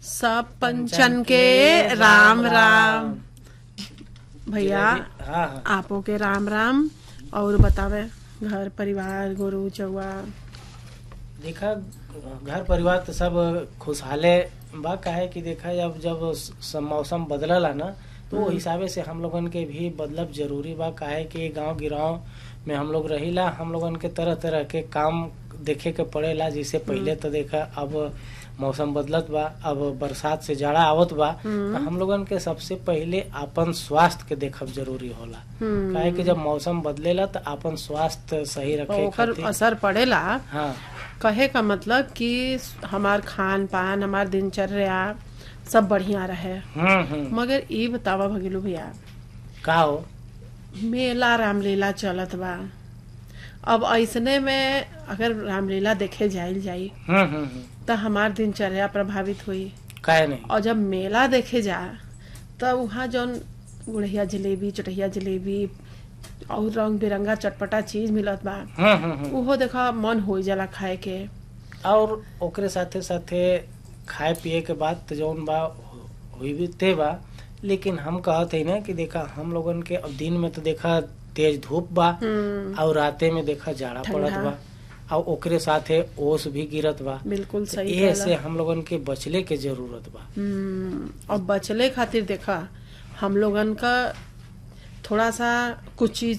सब पंचन के राम राम भैया हाँ हाँ आपो के राम राम और बतावे घर परिवार गुरु चौआ देखा घर परिवार तो सब खुशहाले बा काहे कि देखा जब जब स- मौसम बदलला ना तो वो हिसाबे से हम लोगन के भी बदलब जरूरी बा काहे कि गांव गिराव में हम लोग रहिला हम लोगन के तरह तरह के काम देखे के पड़ेला जैसे पहले तो देखा अब मौसम बदलत बा अब बरसात से जाड़ा आवत बा तो हम लोगन के सबसे पहले अपन स्वास्थ्य के देखब जरूरी होला हम्म। काहे कि जब मौसम बदलेला तो अपन स्वास्थ्य सही रखे ओकर खातिर असर पड़ेला हाँ कहे का मतलब कि हमार खान पान हमार दिनचर्या सब बढ़िया रहे हम्म हम्म मगर ई बतावा भगिलू भैया का हो मेला रामलीला चलत बा अब ऐसने में अगर रामलीला देखे जाइल जाई हम्म हम्म हम्म तो हमार दिनचर्या प्रभावित हुई काहे नहीं और जब मेला देखे जा तब वहाँ जौन गुड़िया जलेबी चटहिया जलेबी और रंग बिरंगा चटपटा चीज मिलत बा हम्म हम्म हम्म उहो देखा मन हो जाला खाए के और ओकरे साथे साथे खाए पिए के बाद तो जौन बा हुई भी ते बा लेकिन हम कहत है ना कि देखा हम लोगन के अब दिन में तो देखा तेज धूप बा हम्म, और राते में देखा जाड़ा पड़त ठंडा। बा और ओकरे साथे ओस भी गिरत बा बिल्कुल सही ये कहला। से हम लोगन के बचले के जरूरत बा हम्म, और बचले खातिर देखा हम लोगन का थोड़ा सा कुछ चीज